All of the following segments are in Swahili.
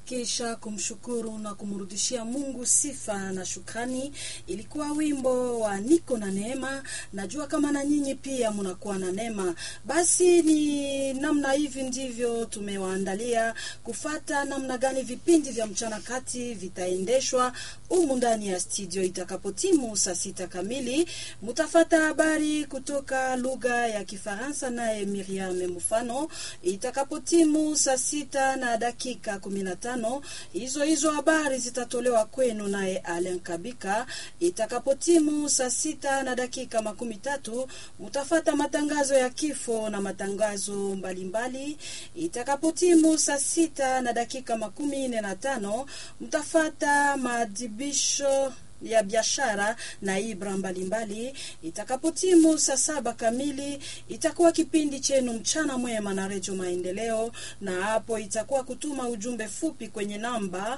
kisha kumshukuru na kumrudishia Mungu sifa na shukrani. Ilikuwa wimbo wa niko na neema. Najua kama na nyinyi pia mnakuwa na neema. Basi ni namna hivi ndivyo tumewaandalia kufata namna gani vipindi vya mchana kati vitaendeshwa humu ndani ya studio. Itakapotimu saa sita kamili, mutafata habari kutoka lugha ya Kifaransa naye Miriam Mufano. Itakapotimu saa sita na dakika kumi na tano hizo hizo habari zitatolewa kwenu naye Alen Kabika. Itakapotimu saa sita na dakika makumi tatu mutafata matangazo ya kifo na matangazo mbalimbali. Itakapotimu saa sita na dakika makumi nne na tano mtafata maadhibisho ya biashara na ibra mbalimbali. Itakapotimu saa saba kamili itakuwa kipindi chenu mchana mwema na Redio Maendeleo, na hapo itakuwa kutuma ujumbe fupi kwenye namba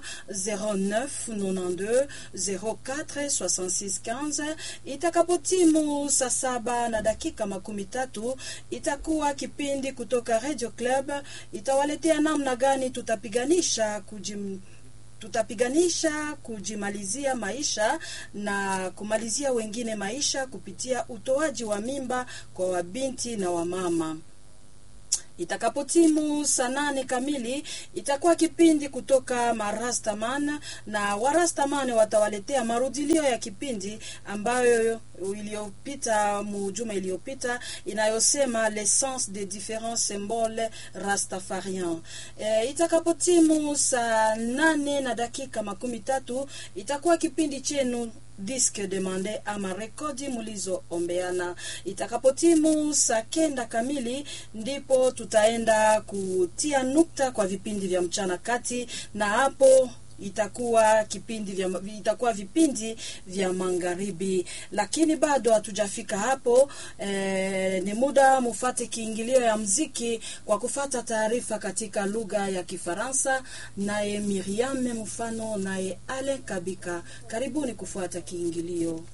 0992 04 66 15. Itakapotimu saa saba na dakika makumi tatu itakuwa kipindi kutoka Radio Club, itawaletea namna gani tutapiganisha kujim tutapiganisha kujimalizia maisha na kumalizia wengine maisha kupitia utoaji wa mimba kwa wabinti na wamama. Itakapotimu saa nane kamili itakuwa kipindi kutoka Marastaman na Warastaman watawaletea marudilio ya kipindi ambayo iliyopita mujuma iliyopita inayosema l'essence des différents symboles rastafarian. E, itakapotimu saa nane na dakika makumi tatu itakuwa kipindi chenu diske demande ama rekodi mulizoombeana. Itakapotimu saa kenda kamili ndipo tutaenda kutia nukta kwa vipindi vya mchana kati, na hapo itakuwa kipindi vya, itakuwa vipindi vya magharibi, lakini bado hatujafika hapo. E, ni muda mufate kiingilio ya mziki kwa kufata taarifa katika lugha ya Kifaransa, naye Miriam Mfano naye Ale Kabika. Karibuni kufuata kiingilio.